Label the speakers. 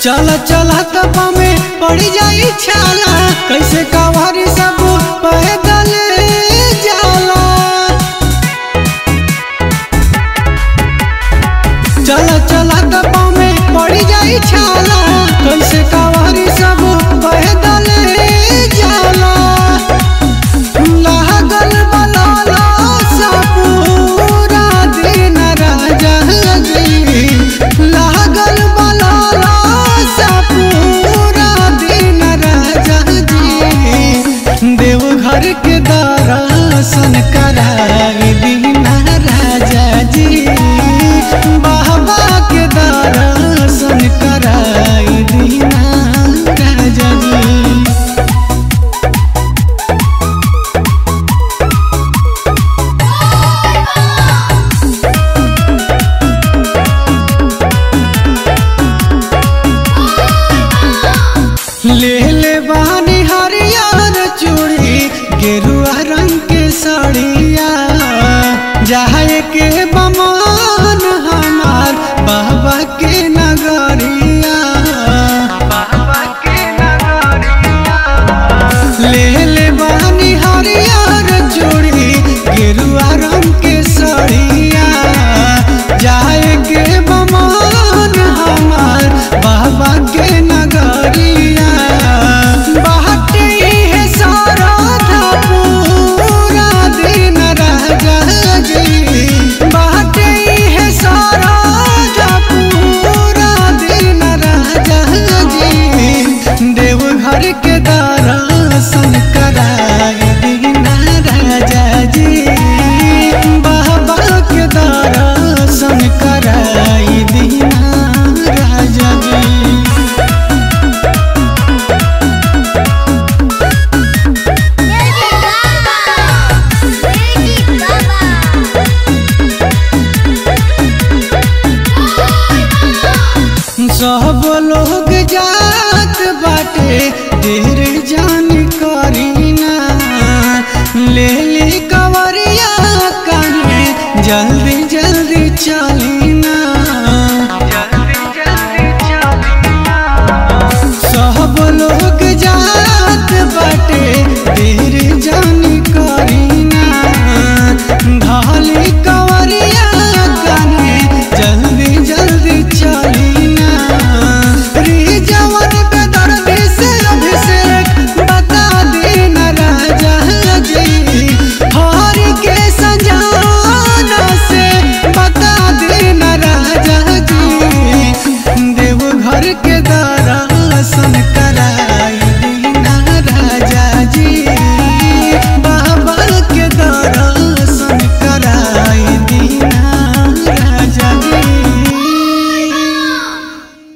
Speaker 1: चल चल तपा में पड़ जाई छाला कैसे कवारी सब पैदल जाला चल चल तपा में पड़ जाई छाला कैसे कवारी सब पैदल जाला लागल बलाला सपूरा दिन राजा जी लागल बलाला सपूरा दिन राजा जी देवघर के दर्शन कराई दीना राजा जी बाबा के दर्शन कराई दीना राजा जी ले ले बानी हरियर चूड़ी गेरुआ रंग के साड़िया जाए के बमान हमार बाबा के नगरिया बाबा के नगरिया ले ले बानी हरियर चूड़ी गेरुआ रंग के साड़िया जाए के बमान हमार बाबा के नगरिया बाटे है सारा था पूरा दिन राजा जी बाटे है सारा था पूरा दिन राजा जी देवघर के दर्शन कराए दीना राजा जी बाबा के दर्शन कराई दीना राजा जी
Speaker 2: Baby Baba, Baby Baba.
Speaker 1: सब लोग जात बाटे देर जान करीना ले